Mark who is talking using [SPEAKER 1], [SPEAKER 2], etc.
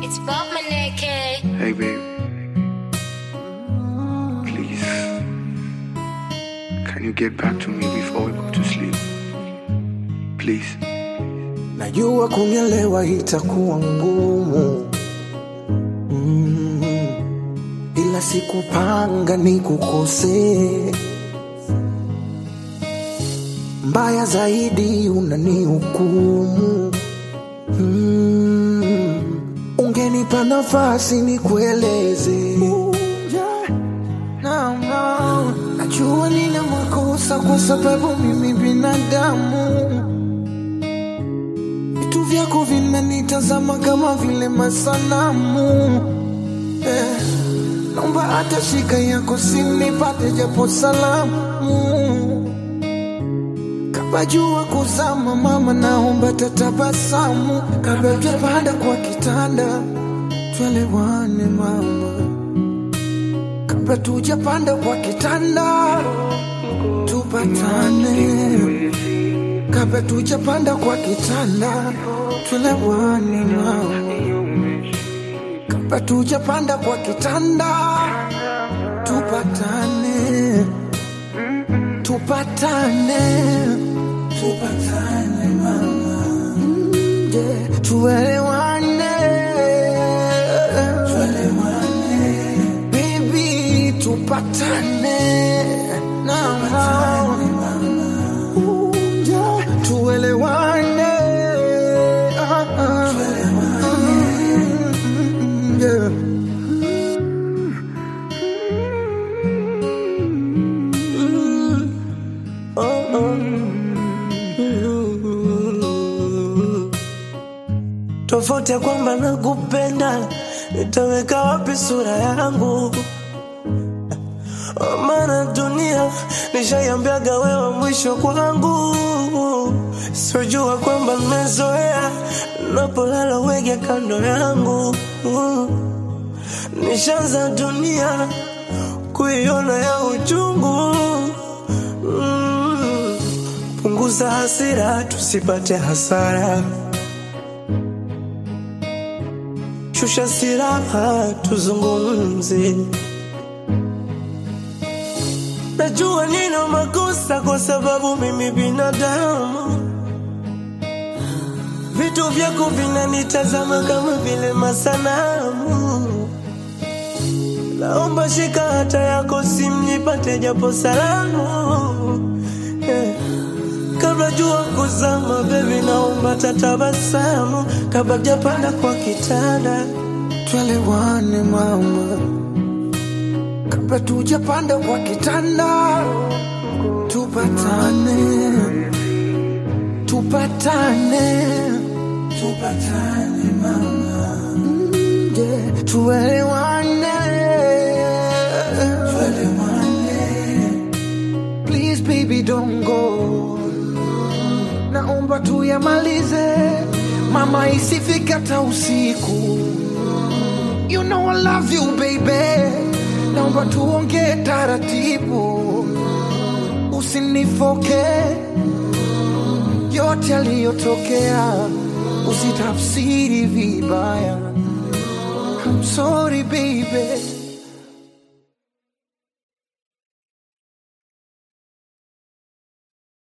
[SPEAKER 1] It's Bob Maneke.
[SPEAKER 2] Hey, babe. Please. Can you get back to me before we go to sleep? Please.
[SPEAKER 3] Najua kunielewa itakuwa ngumu mm, ila sikupanga nikukosee. Mbaya zaidi unanihukumu mm, ungenipa nafasi nikueleze. No, no. Najua nina makosa kwa sababu mimi binadamu vitu vyako vinanitazama kama vile masanamu eh, naomba hata shika yako sinipate japo salamu kabla jua kuzama mama naomba tatabasamu kabla tujapanda kwa kitanda twelewane mama kabla tujapanda kwa kitanda tupatane kabla tujapanda kwa kitanda tulewane mama kabla tujapanda kwa kitanda tupatane tupatane tupatane mama Mm, yeah. tuelewane tuelewane baby tupatane na Uja, tuelewane Ah, ah. Mm, yeah. Mm, oh, oh. Mm. tofauti ya kwamba nakupenda nitaweka wapi sura yangu maana dunia nishaiambiaga wewe mwisho kwangu sijua kwamba nimezoea napolala wege kando yangu nishaanza dunia kuiona ya uchungu Mm. punguza hasira tusipate hasara shusha siraha tuzungumze Najua nina makosa kwa sababu mimi binadamu. Vitu vyako vinanitazama kama vile masanamu. Naomba shika hata yako simu nipate japo salamu. Eh, Kabla jua kuzama baby, naomba tatabasamu kabla japanda kwa kitanda. Twelewane mama kabla tujapanda kwa kitanda tupatane tupatane tupatane mama Mm, yeah. tuelewane tuelewane please baby don't go naomba tuyamalize mama isifika hata usiku You know I love you baby, naomba tuongee taratibu, usinifoke yote yaliyotokea, usitafsiri vibaya. I'm sorry baby,